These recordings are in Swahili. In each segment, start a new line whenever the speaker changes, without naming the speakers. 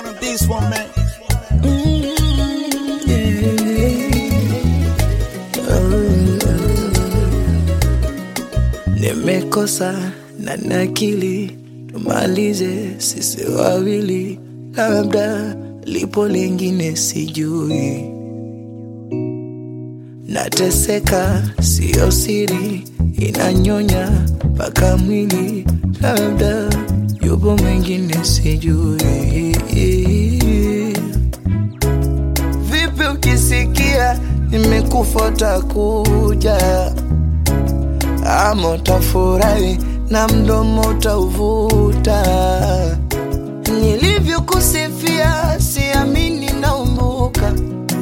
One of this one, man.
Nimekosa na nakili, tumalize sisi wawili, labda lipo lingine sijui. Nateseka siyo siri, inanyonya mpaka mwili, labda yupo mwingine sijui. Vipi ukisikia nimekufa utakuja, ama utafurahi na mdomo utauvuta. Nilivyokusifia siamini, naumbuka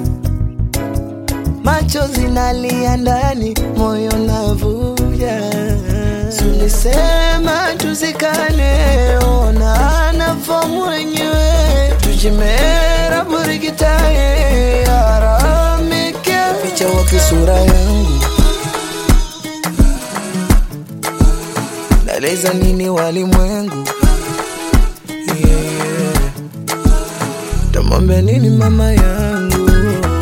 macho zinalia ndani, moyo navuja. Tulisema tuzikane, ona nafo mwenyewe, tujimera burigitaye aramike, ficha wapi sura yangu Naeleza nini walimwengu? Yeah. Tamwambia nini mama yangu?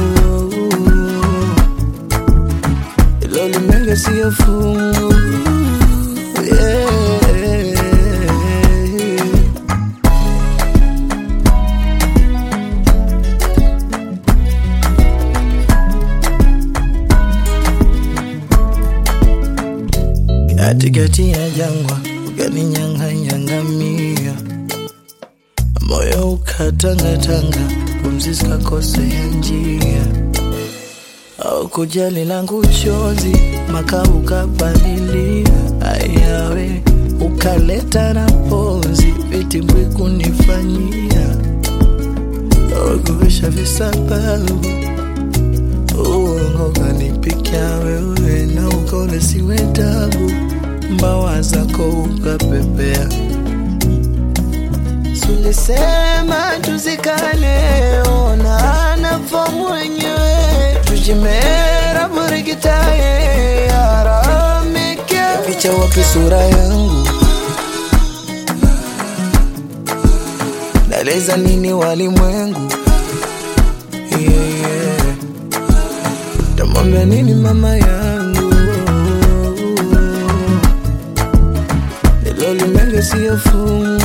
Ilo limenge siyo fungu. Yeah. Katikati ya jangwa ukaninyang'anya ngamia, moyo ukatangatanga, pumzi zikakosea njia. Au kujali langu chozi, maka ukapalilia, ayawe ukaleta na pozi, vitimbwi kunifanyia, ukuvisha visababu uongo kanipikia wewe na ukone siwe tabu, mbawa zako ukapepea. Tulisema tuzikane, ona nafo mwenyewe, tujimera burigitaye aramike, ficha wapi sura yangu? Naeleza nini walimwengu? yeah, yeah. Tamwambia nini mama yangu? Nilo limenge siyo fungu